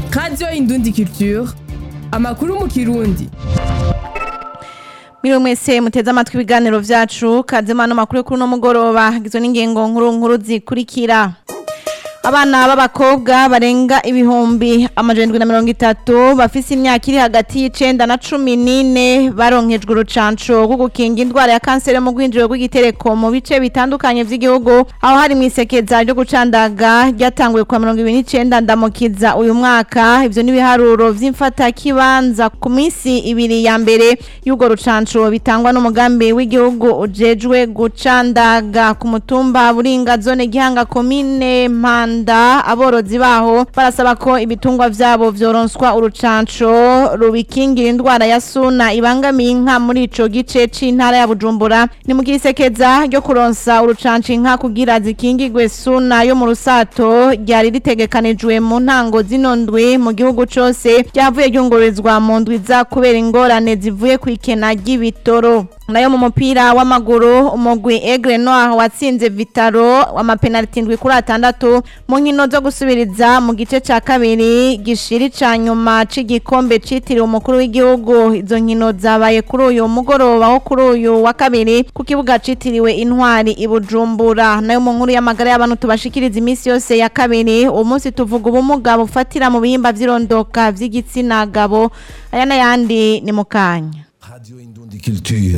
radiyo indundi culture amakuru mu kirundi Miriwe mwese muteze amatwi ibiganiro vyacu kazemano makuru kuri no mugoroba gizo n'ingengo nkuru nkuru zikurikira Abana b'abakobwa barenga ibihumbi amajana na mirongo itatu bafise imyaka iri hagati y'icenda na cumi n'ine baronkejwe urucanco rwo gukinga indwara ya kanseri mu rwinjiro rw'igitereko mu bice bitandukanye vy'igihugu aho hari mwisekeza ryo gucandaga ryatanguye kwa mirongo ibiri n'icenda ndamukiza uyu mwaka ivyo n'ibiharuro vy'imfata kibanza ku minsi ibiri ya mbere y'urwo rucanco bitangwa n'umugambi w'igihugu ujejwe gucandaga ku mutumba buringa zone gihanga komine mpanda Rwanda aborozi baho barasaba ko ibitungwa vyabo vyoronswa urucanco rubikingira indwara ya suna ibangamiye inka muri ico gice c'intara ya Bujumbura ni mu gisekeza ryo kuronsa urucanco inka kugira zikingirwe suna yo mu rusato ryari ritegekanijwe mu ntango zinondwe mu gihugu cose ryavuye ryungururizwa mu ndwi za kubera ingorane zivuye kw'ikena ry'ibitoro nayo mu mupira w'amaguru umugwi Aigle Noir watsinze Vitaro w'amapenaliti ndwi kuri atandatu mu nkino zo gusubiriza mu gice ca kabiri gishiri ca nyuma c'igikombe citiriwe umukuru w'igihugu izo nkino zabaye kuri uyu mugoroba wo kuri uyu wa kabiri ku kibuga citiriwe intwari i Bujumbura nayo mu nkuru y'amagara y'abantu tubashikiriza iminsi yose ya kabiri uwo munsi tuvuga ubumuga bufatira mu bihimba vy'irondoka vy'igitsina gabo aya n'ayandi ni mu kanya Radio Indundi Culture.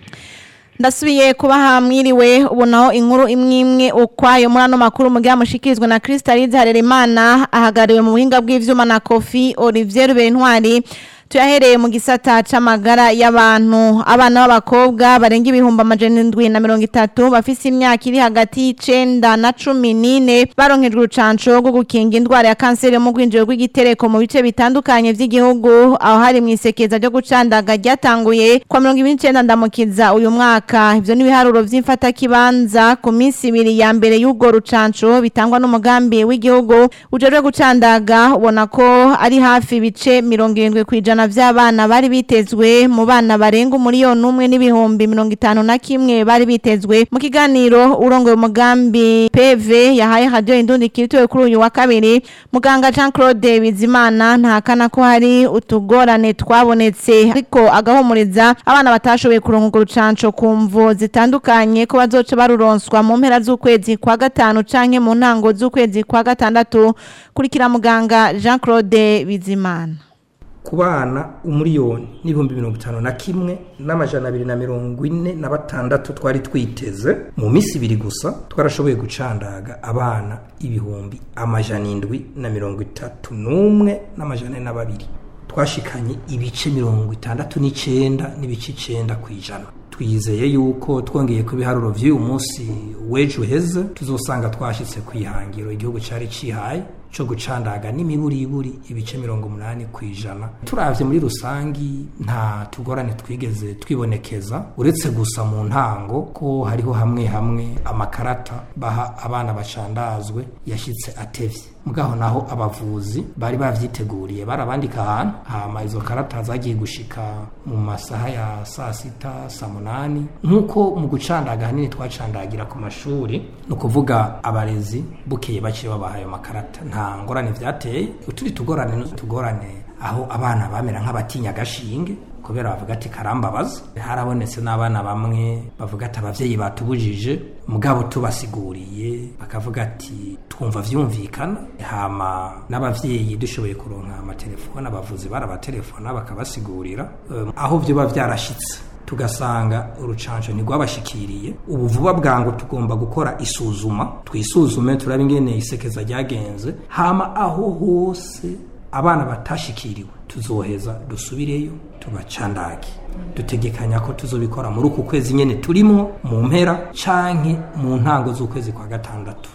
ndasubiye kubaha mwiriwe ubu naho inkuru imwe imwe ukwayo muri ano makuru mugira mushikirizwa na Crystalise Harerimana ahagariwe mu buhinga bw'ivyuma na Kofi Olivier Bentwari tuyahereye mu gisata c'amagara y'abantu abana b'abakobwa barenga ibihumbi amajana indwi na mirongo itatu bafise imyaka iri hagati y'icenda na cumi n'ine baronkejwe urucanco rwo gukinga indwara ya kanseri mu rwinjiro rw'igitereko mu bice bitandukanye vy'igihugu aho hari mw'isekeza ryo gucandaga ryatanguye kwa mirongo ibiri n'icenda ndamukiza uyu mwaka ivyo n'ibiharuro vy'imfatakibanza ku minsi ibiri ya mbere y'urwo rucanco bitangwa n'umugambi w'igihugu ujejwe gucandaga ubona ko ari hafi ibice mirongo irindwi kw'ijana ijana vy'abana bari bitezwe mu bana barenga umuriyoni umwe n'ibihumbi mirongo itanu na kimwe bari bitezwe mu kiganiro urongoye umugambi PV yahaye radio indundi kirituwe kuri uyu wa kabiri muganga Jean Claude Bizimana ntahakana ko hari utugorane twabonetse ariko agahumuriza abana batashoboye kuronka urwo rucanco ku mvo zitandukanye ko bazoca baruronswa mu mpera z'ukwezi kwa gatanu canke mu ntango z'ukwezi kwa gatandatu kurikira muganga Jean Claude Bizimana ku bana umuriyoni n'ibihumbi mirongo itanu na kimwe n'amajana abiri na mirongo ine na batandatu twari twiteze mu minsi ibiri gusa twarashoboye gucandaga abana ibihumbi amajana indwi na mirongo itatu n'umwe n'amajana na babiri twashikanye ibice mirongo itandatu n'icenda n'ibice icenda ku ijana twizeye yuko twongeye ku biharuro vy'uyu munsi w'ejo heza tuzosanga twashitse ku ihangiro igihugu cari cihaye co gucandaga n'imiburiburi ibice mirongo umunani ku ijana turavye muri rusangi nta tugorane twigeze twibonekeza uretse gusa mu ntango ko hariho hamwe hamwe amakarata baha abana bacandazwe yashitse atevye mugaho naho abavuzi bari bavyiteguriye barabandika ahantu hama izo karata zagiye gushika mu masaha ya saa sita saa munani nk'uko mu gucandaga hanini twacandagira ku mashuri ni ukuvuga abarezi bukeye baciye babaha ayo makarata nta ngorane vyateye uturi tugorane n'utugorane aho abana bamera nk'abatinya agashinge kubera bavuga ati karambabaza harabonetse n'abana bamwe bavuga ati abavyeyi batubujije mugabo tubasiguriye bakavuga ati twumva vyumvikana hama n'abavyeyi dushoboye kuronka amatelefone abavuzi barabatelefona bakabasigurira um, aho vyoba vyarashitse tugasanga urucanco ntigwabashikiriye ubu vuba bwangu tugomba gukora isuzuma twisuzume turabe ingene isekeza ryagenze hama aho hose abana batashikiriwe tuzoheza dusubireyo tubacandage dutegekanya ko tuzobikora muri uku kwezi nyene turimo mu mpera canke mu ntango z'ukwezi kwa gatandatu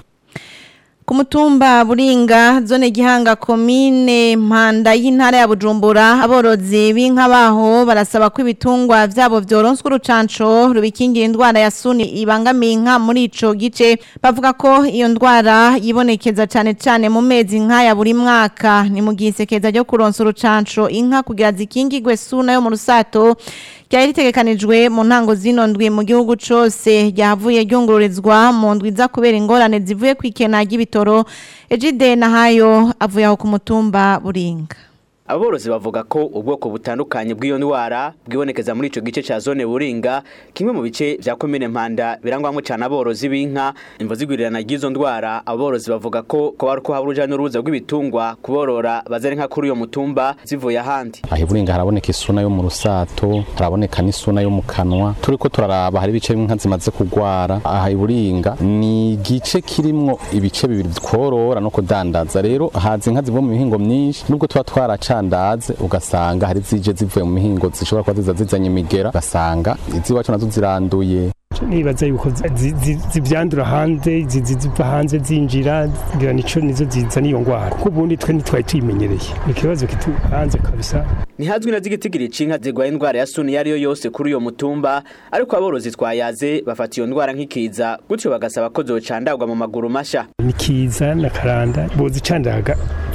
ku mutumba buringa zone gihanga komine mpanda y'intara ya bujumbura aborozi b'inka baho barasaba ko ibitungwa vyabo vyoronswa urucanco rubikingira indwara ya suni ibangamiye inka muri ico gice bavuga ko iyo ndwara yibonekeza cane cane mu mezi nk'aya buri mwaka ni mu gisekeza ryo kuronsa urucanco inka kugira zikingirwe suna yo mu rusato ryari ritegekanijwe mu ntango zino ndwi mu gihugu cose ryavuye ryungururizwa mu ndwi za kubera ingorane zivuye kwikena ry'ibitoro ry'ibitoro Ejide Nahayo avuye aho ku mutumba Buringa aborozi bavuga ko ubwoko butandukanye bw'iyo ndwara bwibonekeza muri ico gice ca zone buringa kimwe mu bice vya komine mpanda birangwamwo cane aborozi b'inka imvo zigwirirana ry'izo ndwara aborozi bavuga ko ko bari ko haba uruja n'uruza rw'ibitungwa kuborora bazana inka kuri uyo mutumba zivuye ahandi aha iburinga haraboneka isuna yo mu rusato haraboneka n'isuna yo mu kanwa turiko turaraba hari ibice bimwe inka zimaze kugwara aha iburinga ni igice kirimwo ibice bibiri tworora no kudandaza rero haza inka zivuye mu mihingo myinshi nubwo tuba twaraca ndaze ugasanga hari zije zivuye mu mihingo zishobora kuba ziza zizanye imigera ugasanga iziwacu nazo ziranduye nibaza yuko zivyandura hanze ziva hanze zinjira ngira nico nizo zizana iyo ngwara kuko ubundi twe ntitwari tuyimenyereye ni ikibazo kitu hanze kabisa ntihazwi na zigitigiri c'inka zigwaye indwara ya suni iyo ariyo yose kuri uyo mutumba ariko aborozi twayaze bafata iyo ndwara nk'ikiza gutyo bagasaba ko zocandagwa mu maguru masha ni kiza na karanda bozicandaga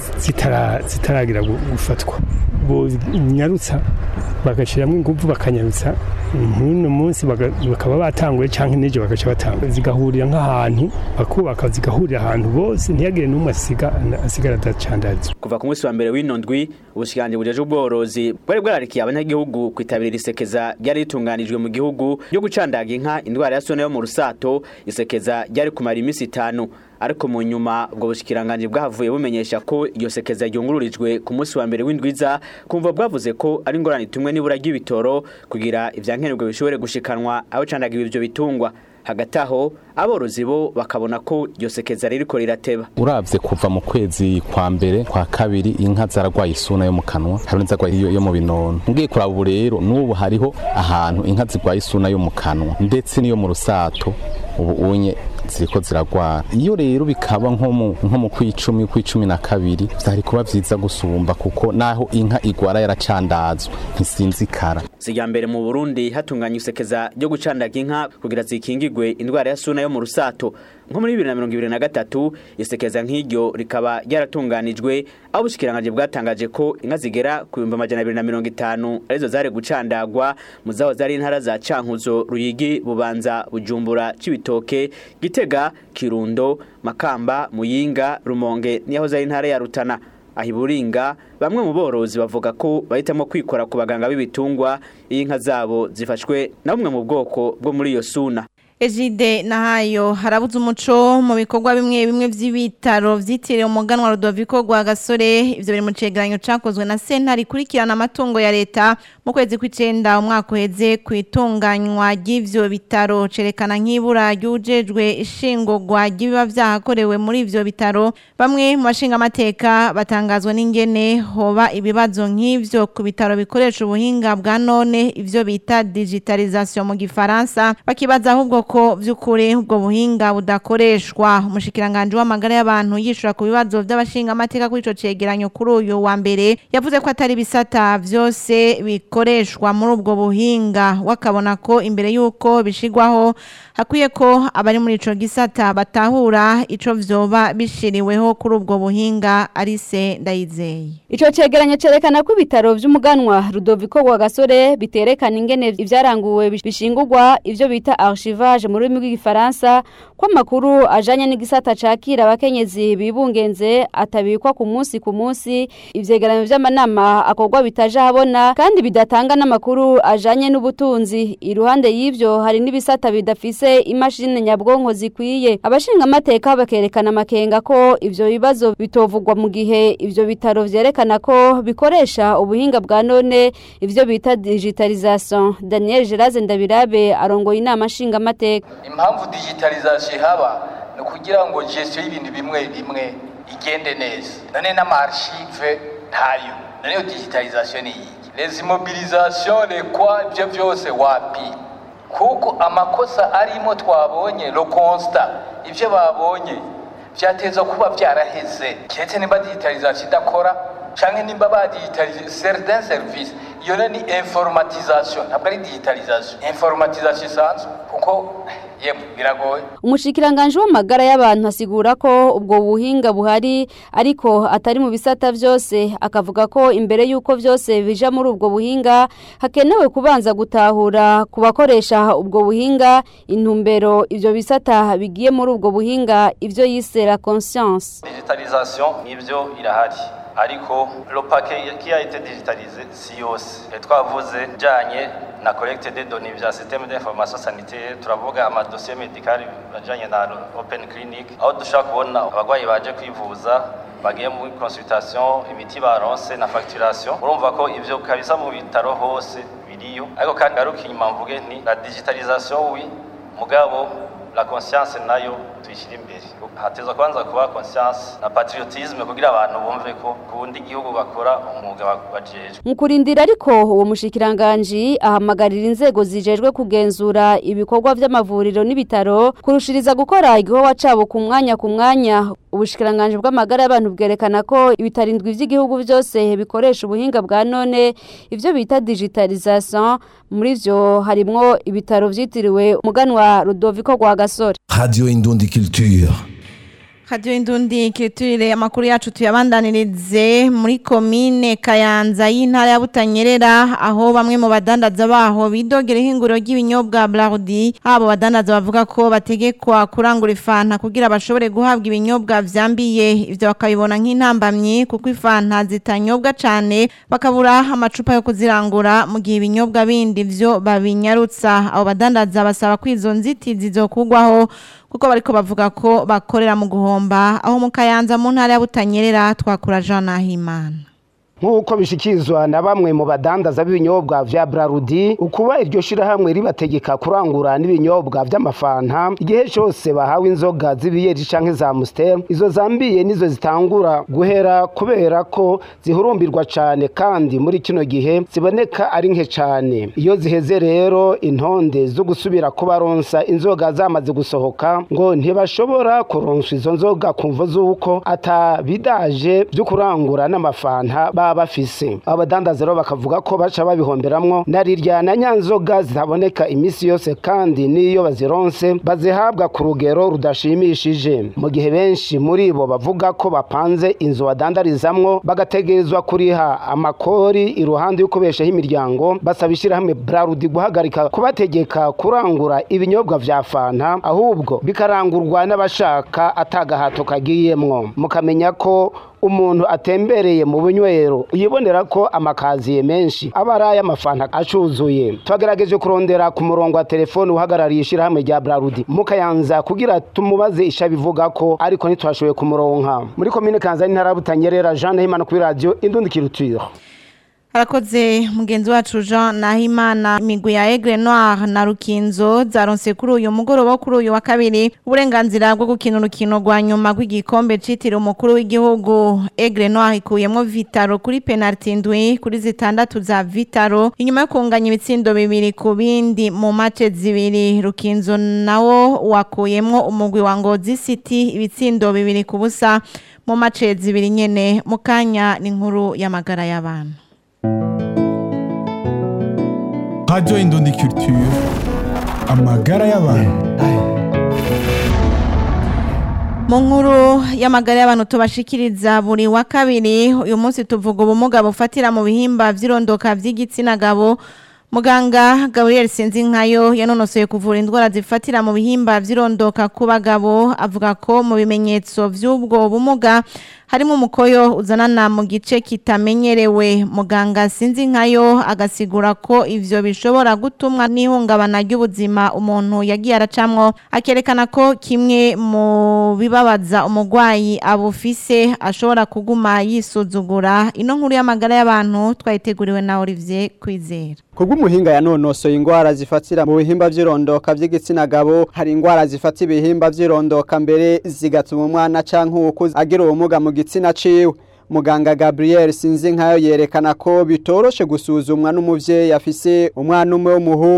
zitaragira gufatwa bonyarutsa bagashiramwo inguvu bakanyarutsa nk'uno munsi bakaba batanguye canke n'ejo bagaca batanga zigahurira nk'ahantu bakubaka zigahurira ahantu bose ntiyagire n'umwe asigara adacandaza kuva ku munsi wa mbere w'ino ndwi ubushikiranganji bujeje ubworozi bwari bwararikiye abanyagihugu kwitabira isekeza ryari ritunganijwe mu gihugu ryo gucandaga inka indwara ya sone yo mu rusato isekeza ryari kumara iminsi itanu ariko mu nyuma ubwo bushikiranganje bwahavuye bumenyesha ko iyo sekeza ryungururijwe ku munsi wa mbere w'indwiza kumva bwavuze ko ari ingorane itumwe n'ibura ry'ibitoro kugira ivyankenerwa bishobore gushikanwa aho candaga ivyo bitungwa hagati aho aborozi bo bakabona ko iryo sekeza ririko rirateba uravye kuva mu kwezi kwa mbere kwa kabiri inka zaragwaye isuna yo mu kanwa hari n'izarwaye yo mu binono ngiye kuraba ubu rero n'ubu hariho ahantu inka zirwaye isuna yo mu kanwa ndetse n'iyo mu rusato ubu unye ziriko ziragwara iyo rero bikaba nko mu nko mu kwicumi kwicumi na kabiri vyari kuba vyiza gusumba kuko naho inka igwara yaracandazwa ntisinzikara sijya mbere mu Burundi hatunganywa isekeza ryo gucandaga inka kugira zikingigwe indwara ya suna yo mu rusato nko muri 2023 isekeza nk'iryo rikaba ryaratunganijwe aho ubushikiranganje bwatangaje ko inka zigera ku 2250 arizo zari gucandagwa mu zaho zari intara za Cankuzo Ruyigi Bubanza Bujumbura Cibitoke Gitega Kirundo Makamba Muyinga Rumonge niho zari intara ya Rutana ahiburinga bamwe mu borozi bavuga ko bahitamo kwikora ku baganga b'ibitungwa iyo inka zabo zifashwe na bumwe mu bwoko bwo muri iyo suna Ejide nahayo harabuze umuco mu bikorwa bimwe bimwe vy'ibitaro vyitiriwe umuganwa Rudoviko rwa Gasore ivyo biri mu cegeranyo cakozwe na sentare ikurikirana amatungo ya leta mu kwezi kw'icenda umwaka uheze kwitunganywa ry'ivyo bitaro cerekana nk'ibura ryujejwe ishingurwa ry'ibiba vyahakorewe muri ivyo bitaro bamwe mu bashinga amateka batangazwa n'ingene hoba ibibazo nk'ivyo ku bitaro bikoresha ubuhinga bwa none ivyo bita digitalisation mu gifaransa bakibaza ahubwo ko vy'ukuri ubwo buhinga budakoreshwa umushikiranganje w'amagara y'abantu yishura ku bibazo by'abashinga amateka kuri ico cegeranyo kuri uyu wa mbere yavuze ko atari bisata vyose bikoreshwa muri ubwo buhinga wakabona ko imbere y'uko bishigwaho hakwiye ko abari muri ico gisata batahura ico vyoba bishiriweho kuri ubwo buhinga arise ndayizeye Ico cegeranyo cerekana ko ibitaro vy'umuganwa Rudoviko wa Gasore biterekana ingene ivyaranguwe bishingurwa ivyo bita archivage mu rurimi rw'igifaransa ko amakuru ajanye n'igisata cakira abakenyezi bibungenze atabikwa ku munsi ku munsi ivyegeranyo vy'amanama akorwa bitaje habona kandi bidatanga n'amakuru ajanye n'ubutunzi iruhande y'ivyo hari n'ibisata bidafise imashini nyabwonko zikwiye abashinga amateka bakerekana amakenga ko ivyo bibazo bitovugwa mu gihe ivyo bitaro vyerekana ko bikoresha ubuhinga bwa none ivyo bita digitalisation Daniel Geraze Ndabirabe arongoye inama nshinga amateka impamvu digitalisation ihaba ni ukugira ngo gestion y'ibintu bimwe bimwe igende neza none n'amarchive ntayo none iyo digitalisation ni iyi les immobilisations les quoi ibyo byose wapi kuko amakosa arimo twabonye lo constat ibyo babonye byateza kuba byaraheze keretse nimba digitalisation idakora canke nimba badigitalize certain service iyo ni informatisation ntabwo ari digitalisation informatisation isanzwe kuko yemwe biragoye umushikiranganje w'amagara y'abantu asigura ko ubwo buhinga buhari ariko atari mu bisata byose akavuga ko imbere y'uko byose bija muri ubwo buhinga hakenewe kubanza gutahura ku bakoresha ubwo buhinga intumbero ibyo bisata bigiye muri ubwo buhinga ibyo yise la conscience digitalisation nibyo irahari ariko le paquet qui a été digitalisé si yose Et twavuze bijanye na collecte des données vya système d'information sanitaire turavuga amadosiye médical ajanye na open clinic aho dushaka kubona abagwayi baje kwivuza bagiye muri consultation imiti baronse na facturation urumva ko ivyo kabisa mu bitaro hose biriyo ariko kandi garuka inyuma mvuge nti la digitalisation oui mugabo la conscience nayo tuyishyira imbere hateza kubanza kuba conscience na patriotisme kugira abantu bumve ko kundi igihugu bakora umwuga bajejwe mu kurindira ariko uwo mushikiranganji ahamagarira inzego zijejwe kugenzura ibikorwa vy'amavuriro n'ibitaro kurushiriza gukora igikorwa cabo ku mwanya ku mwanya ubushikiranganji bw'amagara y'abantu bwerekana ko ibitarindwi vy'igihugu vyose bikoresha ubuhinga bwa none ivyo bita digitalisation muri vyo harimwo ibitaro vyitiriwe umuganwa Rudoviko rwa Gasore Radio Indundi Culture. Radio Indundi Culture amakuru yacu tuyabandanirize muri komine Kayanza y'intara ya Butanyerera aho bamwe mu badandaza baho bidogera ihinguro ry'ibinyobwa Blardi abo badandaza bavuga ko bategekwa kurangura ifanta kugira bashobore guhabwa ibinyobwa vyambiye ivyo bakabibona nk'intambamye kuko ifanta zitanyobwa cane bakabura amacupa yo kuzirangura mu gihe ibinyobwa bindi vyo babinyarutsa abo badandaza basaba ko izo nzitizi zokugwaho kuko bariko bavuga ko bakorera mu guhomba aho mu kayanza mu ntara ya Butanyerera twakura Jean Nahimana nk'uko bishikizwa na bamwe mu badandaza b'ibinyobwa vya Brarudi ukuba iryo shirahamwe ribategeka kurangura n'ibinyobwa vy'amafanta igihe cyose bahawe inzoga z'ibiyeri canke za Amstel izo zambiye nizo zitangura guhera kubera ko zihurumbirwa cane kandi muri kino gihe ziboneka ari nke cane iyo ziheze rero intonde zo gusubira kubaronsa inzoga zamaze gusohoka ngo ntibashobora kuronswa izo nzoga kumvo z'uko atabidaje vyo kurangura n'amafanta baba bafise abadandaza rero bakavuga ko baca babihomberamwo na rirya na nyanzoga zitaboneka imisi yose kandi n'iyo bazironse bazihabwa ku rugero rudashimishije mu gihe benshi muri bo bavuga ko bapanze inzu badandarizamwo bagategerezwa kuriha amakori iruhande yo kubeshaho imiryango basaba ishyirahamwe brarudi guhagarika kubategeka kurangura ibinyobwa vya fanta ahubwo bikarangurwa n'abashaka atagahato kagiyemwo mukamenya ko umuntu atembereye mu bunywero yibonera ko amakaziye menshi aba ari ay'amafanta acuzuye twagerageje kurondera ku murongo wa telefone uhagarariye ishyirahamwe rya brarudi mukayanza kugira tumubaze isha bivuga ko ariko ntitwashoboye kumuronka muri komine kanza n'intara butanyerera jean nahimana kuri radiyo indundi kirutire Harakoze mugenzi wacu Jean Nahimana imigwi ya Aigle Noir na Rukinzo zaronse kuri uyu mugoroba kuri uyu wa kabiri uburenganzira bwo gukina urukino rwa nyuma rw'igikombe citiriwe umukuru w'igihugu Aigle Noir ikuyemwo Vitaro kuri penalty ndwi kuri zitandatu za Vitaro inyuma yo kunganya ibitsindo bibiri ku bindi mu match zibiri Rukinzo nawo wakuyemwo umugwi wa Ngozi City ibitsindo bibiri ku busa mu match zibiri nyene mukanya ni nkuru y'amagara y'abantu Radio Indundi Culture amagara y'abantu mu nkuru y'amagara y'abantu tubashikiriza buri wa kabiri uyu munsi tuvuga ubumuga bufatira mu bihimba vy'irondoka vy'igitsina gabo muganga Gabriel Sinzinkayo yanonosoye kuvura indwara zifatira mu bihimba vy'irondoka ku bagabo avuga ko mu bimenyetso vy'ubwo bumuga harimo umukoyo uzanana mu gice kitamenyerewe muganga sinzi nkayo agasigura ko ivyo bishobora gutumwa n'ihungabana ry'ubuzima umuntu yagiye aracamwo akerekana ko kimwe mu bibabaza umugwayi abufise ashobora kuguma yisuzugura ino nkuru y'amagara y'abantu twayiteguriwe na Olivier Kwizera Kubw'umuhinga yanonosoye ingwara zifatira mu bihimba vy'irondoka vy'igitsina gabo hari ingwara zifata ibihimba vy'irondoka mbere zigatuma umwana canke uwukuze agira ubumuga mu gitsina ciwe muganga Gabriel Sinzinkayo yerekana ko bitoroshe gusuzumwa n'umuvyeyi afise umwana umwe w'umuhungu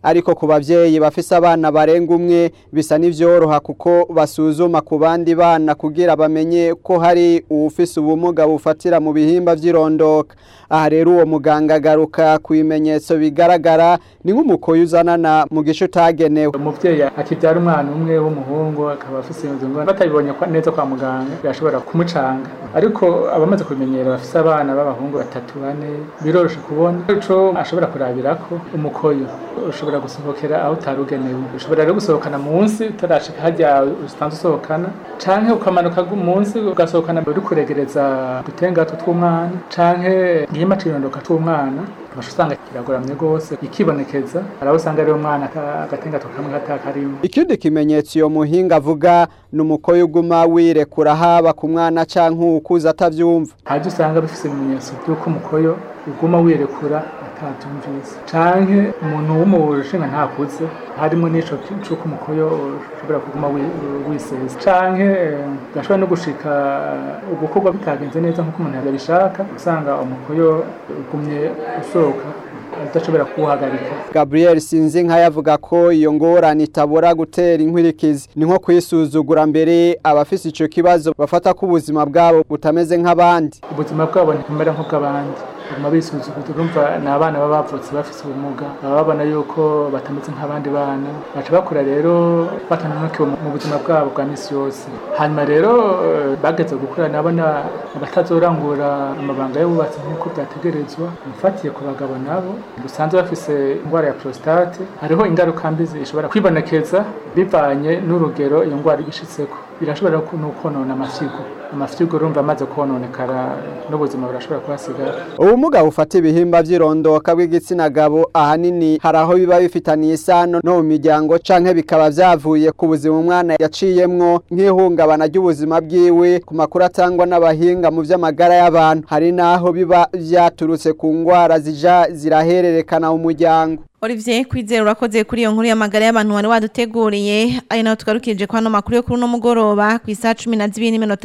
ariko ku bavyeyi bafise abana barenga umwe bisa n'ivyoroha kuko basuzuma ku bandi bana kugira bamenye ko hari uwufise ubumuga bufatira mu bihimba vy'irondoka aha rero uwo muganga agaruka ku bimenyetso bigaragara ni nk'umukoyi uzanana mu gice utagenewe umuvyeyi akivyara umwana umwe w'umuhungu akaba afise iyo ngwara batabibonye kwa- neza kwa muganga birashobora kumucanga ariko abamaze kubimenyera bafise abana b'abahungu batatu bane biroroshe kubona ico ashobora kurabirako umukoyo ushobora gusohokera aho utarugenewe ushobora rero gusohokana munsi utarashika harya usanzwe usohokana canke ukamanuka gu- munsi ugasohokana uri kuregereza udutengato tw'umwana canke igihimba c'irondoka c'umwana ugaca usanga kiragoramye rwose ikibonekeza araho usanga ariyo mwana ata- agatengato kamwe katakarimo ikindi kimenyetso iyo muhinga avuga ni umukoyi uguma wirekura haba ku mwana canke ukuze atavyumva haje usanga bifise ibimenyetso by'uko umukoyo uguma wirekura atavyumvise canke umuntu w'umushinga ntakuze harimo n'ico ki- c'uko umukoyo ushobora kuguma wi- wisesa canke eh, gashobora no gushika eh, ugukorwa bitagenze neza nk'uko umuntu yabishaka usanga umukoyo ugumye usohoka udashobora kuwuhagarika Gabriel Sinzinka yavuga ko iyo ngorane itabora gutera inkwirikizi ni nko kwisuzugura mbere abafise ico kibazo bafata ko ubuzima bwabo butameze nk'abandi ubuzima bwabo ntikumera nk'ubw'abandi baguma bisuzuguza urumva ni abana baba bavutse bafise ubumuga baba babona yuko batameze nk'abandi bana baca bakura rero batananukiwe mu- mu buzima bwabo bwa misi yose hanyuma rero eh, bageze gukura nabona abatazorangura amabanga y'abubatsi nk'uko byategerezwa mfatiye ku bagabo nabo dusanzwe bafise indwara ya prostate hariho ingaruka mbi zishobora kwibonekeza bivanye n'urugero iyo ndwara igishitseko birashobora ku- no konona amafyigo amafyigo urumva amaze kononekara n'ubuzima burashobora kuhasigara ubumuga bufata ibihimba vy'irondoka bw'igitsina gabo ahanini hari aho biba bifitaniye isano no mu miryango canke bikaba vyavuye ku buzima umwana yaciyemwo nk'ihungabana ry'ubuzima bwiwe ku makuru atangwa n'abahinga mu vy'amagara y'abantu hari n'aho biba vyaturutse ku ngwara zija zirahererekana mu muryango Olivier kwizera urakoze kuri iyo nkuru y'amagara y'abantu wari waduteguriye ari naho tugarukije kwa no makuru yo kuri uno mugoroba ku isaha 12 n'iminota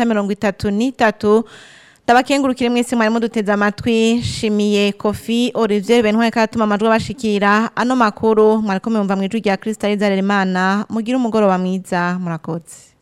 33 Tabakengurukire mwese mwari muduteze amatwi shimiye Kofi Olivier Bentware katuma amajwi bashikira ano makuru mwari ko mumva mwijwi rya Kristo Rizaremana mugira umugoroba mwiza murakoze